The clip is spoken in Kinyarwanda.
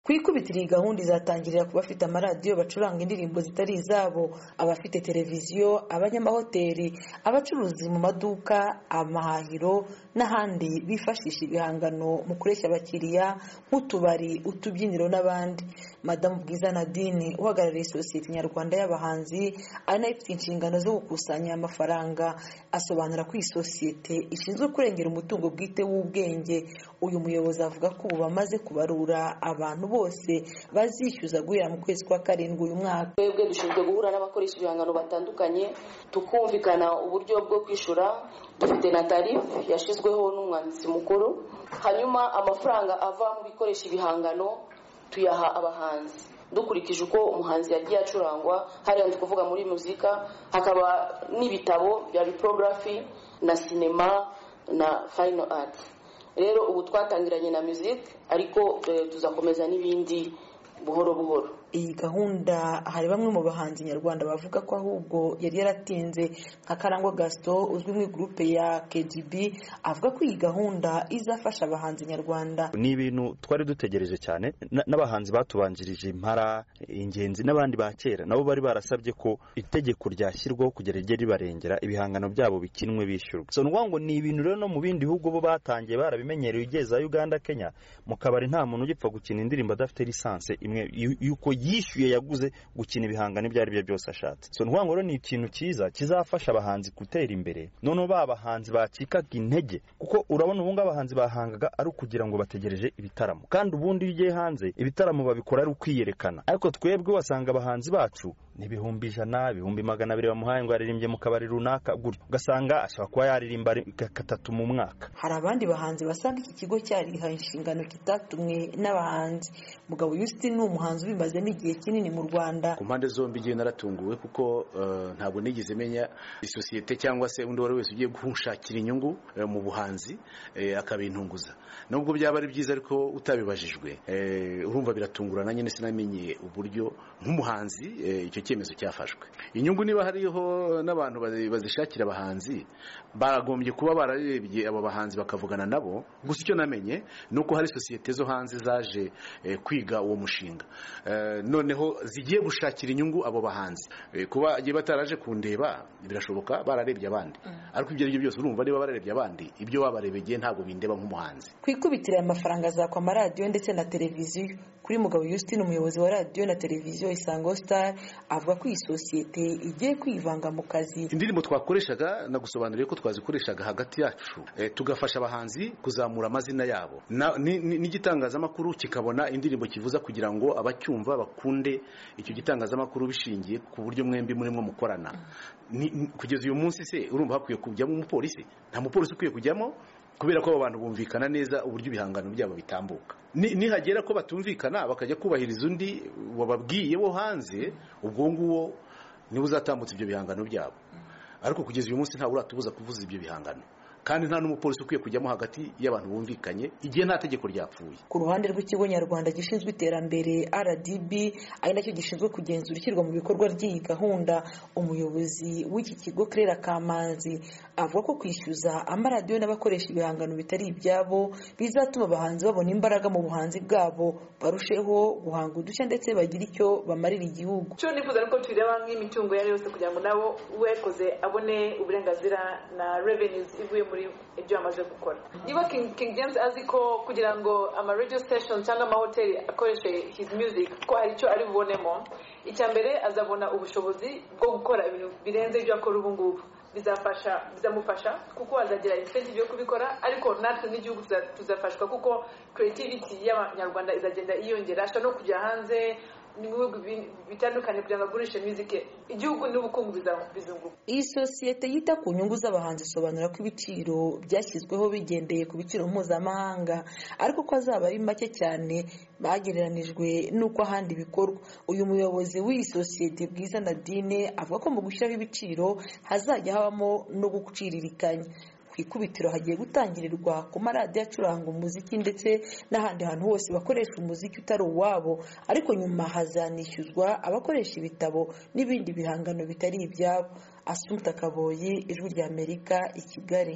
Ku ikubitiro iyi gahunda izatangirira ku bafite amaradiyo bacuranga indirimbo zitari izabo abafite televiziyo abanyamahoteli abacuruzi mu maduka amahahiro n'ahandi bifashisha ibihangano mu kureshya abakiriya nk'utubari utubyiniro n'abandi madamu bwiza nadine uhagarariye sosiyete nyarwanda y'abahanzi ari nayo ifite inshingano zo gukusanya amafaranga asobanura ko iyi sosiyete ishinzwe kurengera umutungo bwite w'ubwenge uyu muyobozi avuga ko ubu bamaze kubarura abantu bose bazishyuza guhera mu kwezi kwa karindwi uyu mwaka twebwe dushinzwe guhura n'abakoresha ibihangano batandukanye tukumvikana uburyo bwo kwishyura dufite na tarifu yashyizweho n'umwanditsi mukuru hanyuma amafaranga ava mu bikoresha ibihangano tuyaha abahanzi dukurikije uko umuhanzi yagiye acurangwa hariya ndi kuvuga muri muzika hakaba n'ibitabo bya biporogarafi na sinema na fayino ati rero ubu twatangiranye na muzike ariko tuzakomeza n'ibindi buhoro buhoro iyi gahunda hari bamwe mu bahanzi nyarwanda bavuga ko ahubwo yari yaratinze nka karangwa gaston uzwi mu gurupe ya kgb avuga ko iyi gahunda izafasha abahanzi nyarwanda ni ibintu twari dutegereje cyane na- n'abahanzi batubanjirije impara ingenzi n'abandi ba kera nabo bari barasabye ko itegeko ryashyirwaho kugira rijye ribarengera ibihangano byabo bikinwe bishyurwa so ni ukuvuga ngo ni ibintu rero no mu bindi bihugu bo batangiye barabimenyereye ugeze aho uganda kenya mu kabari nta muntu ugipfa gukina indirimbo adafite lisansi imwe y'u- y'uko yishyuye yaguze gukina ibihangano ibyo ari byo byose ashatse so ni ukuvuga ngo rero ni ikintu cyiza kizafasha abahanzi gutera imbere noneho ba bahanzi bacikaga intege kuko urabona ubu ngubu abahanzi bahangaga ari ukugira ngo bategereje ibitaramo kandi ubundi iyo ugiye hanze ibitaramo babikora ari ukwiyerekana ariko twebwe wasanga abahanzi bacu n'ibihumbi ijana ibihumbi magana abiri bamuhaye ngo yaririmbye mu kabari runaka gutyo ugasanga ashobora kuba yaririmba ri- ka- katatu mu mwaka hari abandi bahanzi basanga iki kigo cyarihaye inshingano kitatumwe n'abahanzi mugabo yusitini ni umuhanzi ubimazemo igihe kinini mu rwanda ku mpande zombi ngiye naratunguwe kuko eh, ntabwo nigeze menya isosiyete cyangwa se undi uwo ari wese ugiye gushakira inyungu eh, mu buhanzi eh, akabintunguza nubwo byaba ari byiza ariko utabibajijwe eh, urumva biratungurana nyine sinamenye uburyo nk'umuhanzi eh, icyo cyemezo cyafashwe inyungu niba hariho n'abantu bazi- bazishakira abahanzi baragombye kuba bararebye abo bahanzi bakavugana nabo gusa icyo namenye ni uko hari sosiyete zo hanze zaje eh, kwiga uwo mushinga Eh, noneho zigiye gushakira inyungu abo bahanzi Eh, kuba igihe bataraje kundeba birashoboka bararebye abandi ariko ibyo ari byo byose urumva niba bararebye abandi ibyo wabarebeye ntabwo bindeba nk'umuhanzi ku ikubitiro aya mafaranga azakwa amaradiyo ndetse na televiziyo kuri mugabo yusitini umuyobozi wa radiyo na televiziyo isango sitari avuga ko iyi sosiyete igiye kwivanga mu kazi indirimbo twakoreshaga nagusobanuriye ko twazikoreshaga hagati yacu eh, tugafasha abahanzi kuzamura amazina yabo Na- ni- ni- n'igitangazamakuru kikabona indirimbo kivuza kugira ngo abacyumva bakunde icyo gitangazamakuru bishingiye ku buryo mwembi murimo mukorana Ni- ni- kugeza uyu munsi se urumva hakwiye kujyamo umupolisi nta mupolisi ukwiye kujyamo kubera ko abo bantu bumvikana neza uburyo ibihangano byabo bitambuka Ni- nihagera ko batumvikana bakajya kubahiriza undi wababwiye wo hanze ubwo nguwo niwe uzatambutsa ibyo bihangano byabo ariko kugeza uyu munsi ntawe uratubuza kuvuza ibyo bihangano kandi nta n'umupolisi ukwiye kujyamo hagati y'abantu bumvikanye igihe nta tegeko ryapfuye ku ruhande rw'ikigo nyarwanda gishinzwe iterambere rdb ari nacyo gishinzwe kugenzura ishyirwa mu bikorwa ry'iyi gahunda umuyobozi w'iki kigo kerera kamanzi avuga ko kwishyuza amaradiyo n'abakoresha ibihangano bitari ibyabo bizatuma abahanzi babona imbaraga mu buhanzi bwabo barusheho guhanga udushya ndetse bagire icyo bamarira igihugu cyo nifuza ko tureba nk'imitungo iyo ari yose kugira ngo nabo uwakoze abone uburenganzira na revenues ivuye muri ibyo yamaze gukora niba king, king james azi ko kugira ngo ama radio stations cyangwa amahoteli akoreshe his music ko hari icyo ari bubonemo icya mbere azabona ubushobozi bwo gukora ibintu birenze ibyo akora ubu ngubu bizafasha bizamufasha kuko azagira incentive yo kubikora ariko natwe n'igihugu tuza- tuzafashwa kuko creativity y'abanyarwanda izagenda yiyongera ashobora no kujya hanze mu bihugu bi- bitandukanye kugira ngo agurishe muzike igihugu n'ubukungu biza- bizunguka iyi sosiyete yita ku nyungu z'abahanzi isobanura ko ibiciro byashyizweho bigendeye ku biciro mpuzamahanga ariko ko azaba ari make cyane bagereranijwe n'uko ahandi bikorwa uyu muyobozi w'iyi sosiyete bwiza nadine avuga ko mu gushyiraho ibiciro hazajya habamo no guciririkanya ku ikubitiro hagiye gutangirirwa ku maradiyo acuranga umuziki ndetse n'ahandi hantu hose bakoresha umuziki utari uwabo ariko nyuma hazanishyuzwa abakoresha ibitabo n'ibindi bihangano bitari ibyabo asumpta kaboyi ijwi ry'amerika i kigali